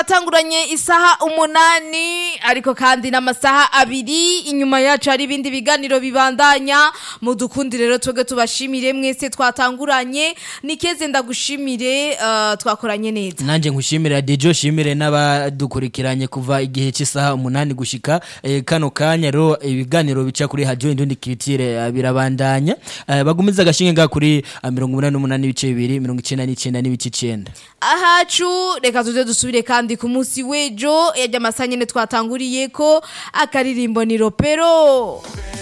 twatanguranye isaha umunani ariko kandi n'amasaha abiri inyuma yacu hari ibindi biganiro bibandanya mudukundi rero twebwe tubashimire mwese twatanguranye nikeze ndagushimire eh, twakoranye neza nanjye nkushimira dejo shimire n'abadukurikiranye kuva igihe cy'isaha umunani gushika eh, kano kanya rero ibiganiro bica kuri radio indundi kiritire eh, birabandanya Eh, bagumiza agashinge nga kuri eh, mirongo umunani n'umunani ibice bibiri mirongo icenda n'icenda n'ibice icenda ahacu reka tuze dusubire kandi ku munsi w'ejo yajya amasaha nyine twatanguriye ko akaririmbo ni ropero